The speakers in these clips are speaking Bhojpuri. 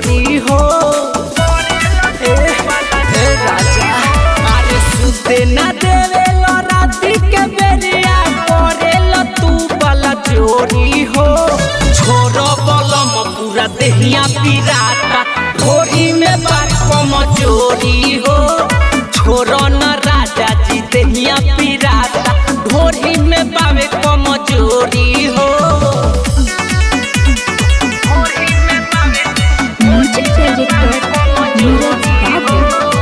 चोरी हो ए, ए राजा अरे सुते ना देवे लो राती के बेरिया करे लो तू वाला चोरी हो छोरो बलम पूरा देहिया पिराता ढोरी में बात कम चोरी हो छोरो न राजा जी देहिया पिराता ढोरी में बावे कम चोरी हो म्यूजिक डायरेक्टर नीरज बाबू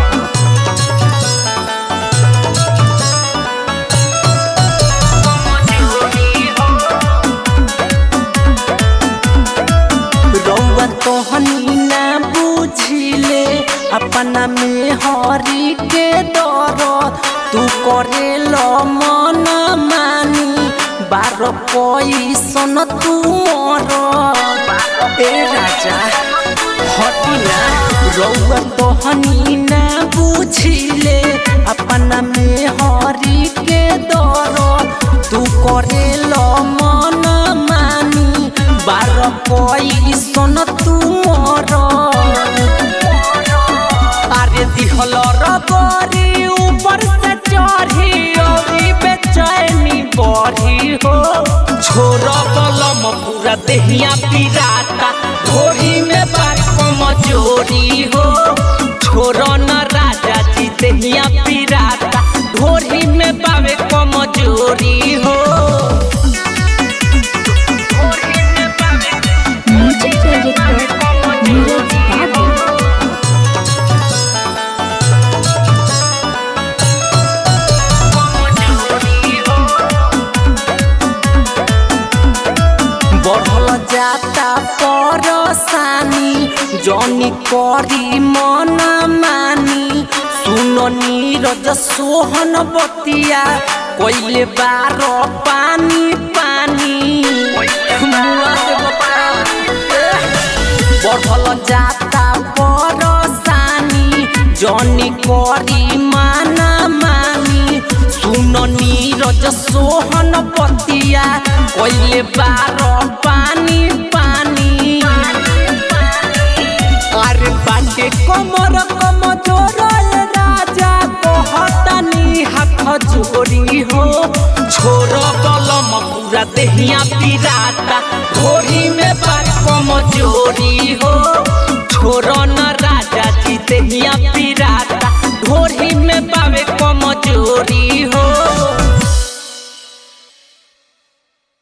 रौआ तोहनी ना बुझिले अपना में हरी के दर तू करे लो मन मानी बार पैसन तू मर ए राजा हटिना रौआ तोहनी ना बुझिले अपना में हरी के दर तू करे लो मन मानी बार पैसन तू मर अरे दिहल रबरी ऊपर से चढ़ी औरी बेचैनी बढ़ी हो छोर बलम पूरा देहिया पिराता घोड़ी में बात कम चोरी हो छोर न राजा जी देहिया पिराता ढोरी में बावे कम चोरी हो म्यूजिक डायरेक्टर नीरज बाबू बढ़ल जाता परसानी जनी करी मन मानी सुन नीरज सोहन बतिया कोइले बार पानी पानी मुआ से बता बढ़ल जाता परसानी जनी करी माना मानी सुन नीरज सोहन पतिया कोइले बार पानी पानी अरे बाटे कमर कम जोरल राजा कहतनी हाथ जोड़ी हो छोर बलम पूरा देहिया पिराता घोड़ी में बात कम जोड़ी हो